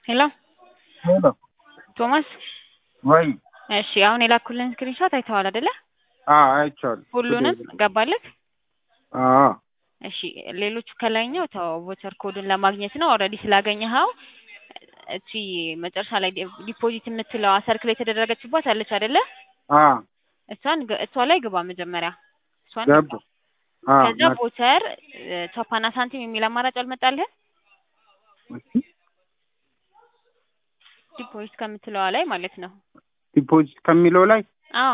ሄሎ ሄሎ ቶማስ ወይ እሺ አሁን የላኩልን ስክሪንሾት አይተዋል አይደለ? አዎ አይቼዋለሁ። ሁሉንም ገባለት? አዎ እሺ ሌሎቹ ከላይኛው ተው ቮቸር ኮዱን ለማግኘት ነው። ኦልሬዲ ስላገኘኸው እቺ መጨረሻ ላይ ዲፖዚት የምትለዋ ሰርክል የተደረገችባት አለች አይደለ? አዎ እሷን ግ- እሷ ላይ ግባ መጀመሪያ እሷን ገባ። ግባ። አዎ ከዛ ቮቸር ቻፓና ሳንቲም የሚል አማራጭ አልመጣልህም? ዲፖዚት ከምትለዋ ላይ ማለት ነው። ዲፖዚት ከሚለው ላይ አዎ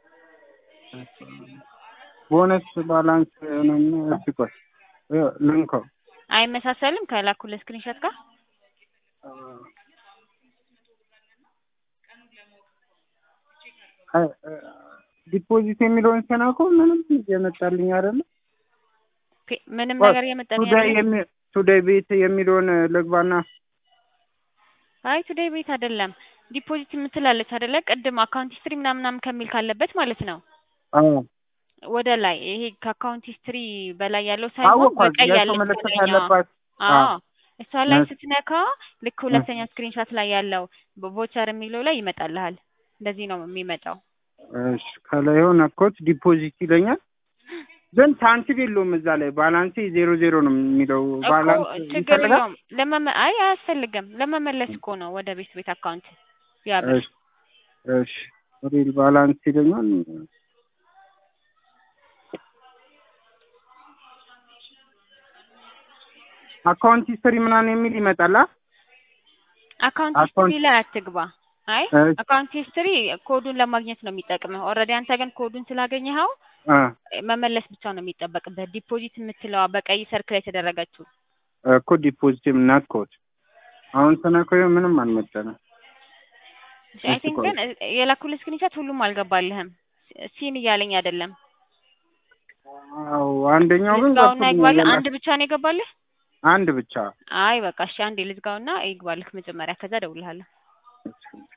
ቦነስ ባላንስ ነው። እሺ ቆይ እ- ልንከው አይመሳሰልም ከላኩልህ ስክሪንሾት ጋር? አይ፣ እ፣ ዲፖዚት የሚለውን ስነካው ምንም እየመጣልኝ አይደለም። ፔ- ምንም ቆይ፣ ነገር የመጣልኝ ቱዴይ አይደለም? የሚ- ቱዴይ ቤት የሚለውን ልግባና አይ ቱዴይ ቤት አይደለም ዲፖዚት የምትላለች አይደለ? ቅድም አካውንት ሂስትሪ ምናምን ምናምን ከሚል ካለበት ማለት ነው አዎ ወደ ላይ ይሄ ከአካውንት ሂስትሪ በላይ ያለው ሳይሆን አወኳት በቀይ የሰው ያለች ምልክት ከላይኛዋ። ያለባት አዎ አዎ። እሷ ላይ እሺ። ስትነካ ልክ ሁለተኛ ስክሪንሾት ላይ ያለው ቮቸር የሚለው ላይ ይመጣልሃል። እንደዚህ ነው የሚመጣው። እሺ ከላይ የሆነ ኮት ዲፖዚት ይለኛል፣ ግን ሳንቲም የለውም እዛ ላይ ባላንስ ዜሮ ዜሮ ነው የሚለው። እኮ ባላንስ ችግር ይፈልጋል። የለውም ለመመ አይ አያስፈልግም። ለመመለስ እኮ ነው ወደ ቤት ቤት አካውንት ያብር እሺ እሺ ሪል ባላንስ ይለኛል። አካውንት ሂስትሪ ምናምን የሚል ይመጣል። አ? አካውንት አካውንት- ሂስትሪ ላይ አትግባ። አይ እሺ አካውንት ሂስትሪ ኮዱን ለማግኘት ነው የሚጠቅምህ። ኦልሬዲ አንተ ግን ኮዱን ስላገኘኸው አ መመለስ ብቻ ነው የሚጠበቅበት። ዲፖዚት የምትለዋ በቀይ ሰርክል የተደረገችው እኮ ዲፖዚት ናት ኮድ አሁን ተናከው ምንም አልመጣንም። አይ እሺ ቲንክ ቆይ። ግን የላኩልህ ስክሪንሾት ሁሉም አልገባልህም። ሲን እያለኝ አይደለም። አዎ አንደኛው ግን ልዝጋውና ይግባልህ። ገብቶኛል። አንድ ብቻ ነው የገባልህ? አንድ ብቻ አይ በቃ እሺ፣ አንዴ ልዝጋውና ይግባልህ መጀመሪያ፣ ከዛ እደውልልሃለሁ። እሺ።